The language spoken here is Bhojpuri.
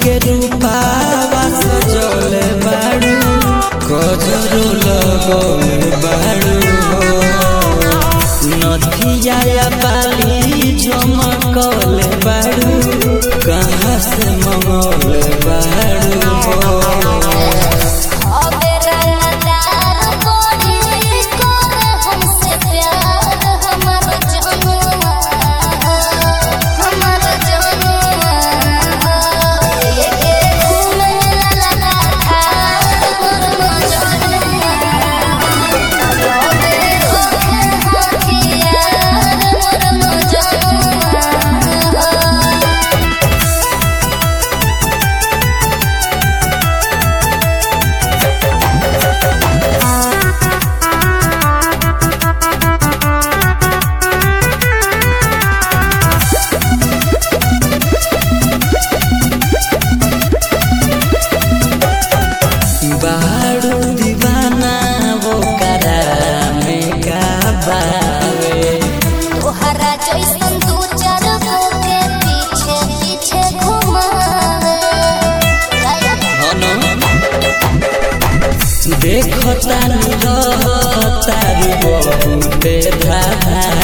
के रूपावा सजल बाड़ू गजरो लगल बाड़ू नथिया या बाली झमकल बाड़ू कहाँ से मंगल बाड़ू अबे रंगदार कोरी करे हमसे प्यार हमर जनुआ हमर जनुआ ये घूमे लगा था मोर जनुआ अबे होके हथियार मोर जनुआ बाड़ू दीवाना वो करा में का बावे तोहरा जैसन दू चार गो के पीछे पीछे घुमावे देखता तारी बहुते धाधा